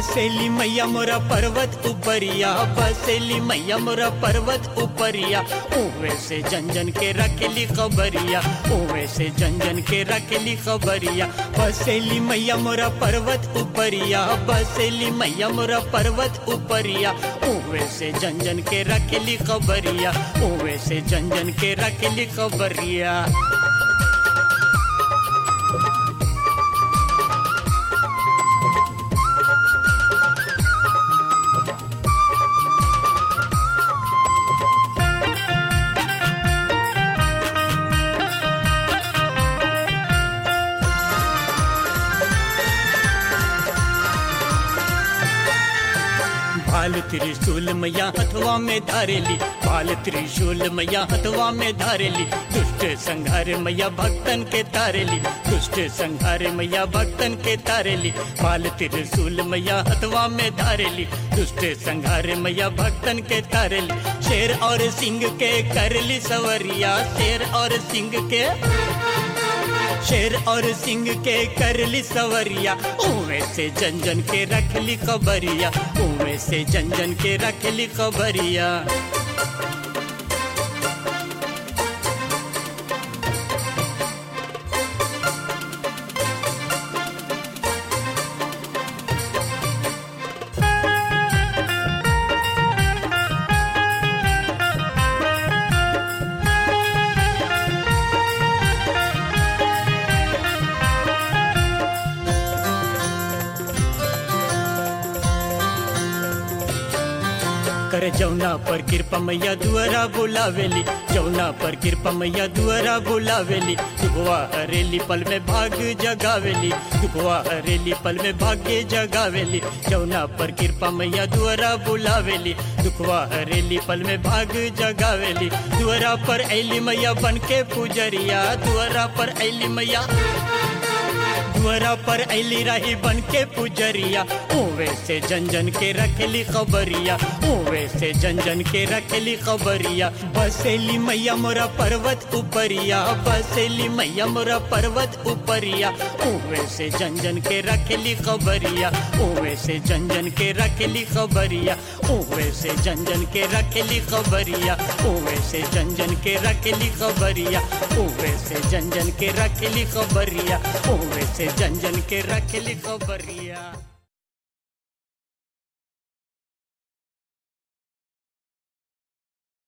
बसेली मैया मोरा पर्वत उपरिया बसेली मैया मोरा पर्वत उपरिया ओवे से जन जन के रखेली खबरिया ओवे से जन जन के रखेली खबरिया बसेली मैया मोरा पर्वत उपरिया बसेली मैया मोरा पर्वत उपरिया ओवे से जन जन के रखेली खबरिया ओवे से जन जन के रखेली खबरिया भाल त्रिशूल मैया हथवा में धारेली भाल त्रिशूल मैया हथवा में धारेली दुष्ट संहार मैया भक्तन के तारेली दुष्ट संहार मैया भक्तन के तारेली भाल त्रिशूल मैया हथवा में धारेली दुष्ट संहार मैया भक्तन के तारेली शेर और सिंह के करली सवरिया शेर और सिंह के शेर और सिंह के करली सवरिया उमे से जन जन के रखली खबरिया उमे से जन जन के रखली खबरिया कर जौना पर कृपा मैया दुआरा बुलावेली जौना पर कृपा मैया दुआरा बुलावेली दुखवा हरेली पल में भाग जगावेली दुखवा हरेली पल में भाग्य जगावेली जौना पर कृपा मैया दुआरा बुलावेली दुखवा हरेली पल में भाग जगावेली दुआरा पर ऐली मैया बन के पुजरिया दुआरा पर ऐली मैया दुआरा पर ऐली रही बन के पुजरिया ओवे से जन जन के रखेली खबरिया ओवे से जन जन के रखेली खबरिया बसेली मैया मोरा पर्वत उपरिया बसेली मैया मोरा पर्वत उपरिया ओवे से जन जन के रखेली खबरिया ओवे से जन जन के रखेली खबरिया ओवे से जन जन के रखेली खबरिया ओवे से जन जन के रखेली खबरिया ओवे से जन जन के रखेली खबरिया ओवे से जन जन के रखेली खबरिया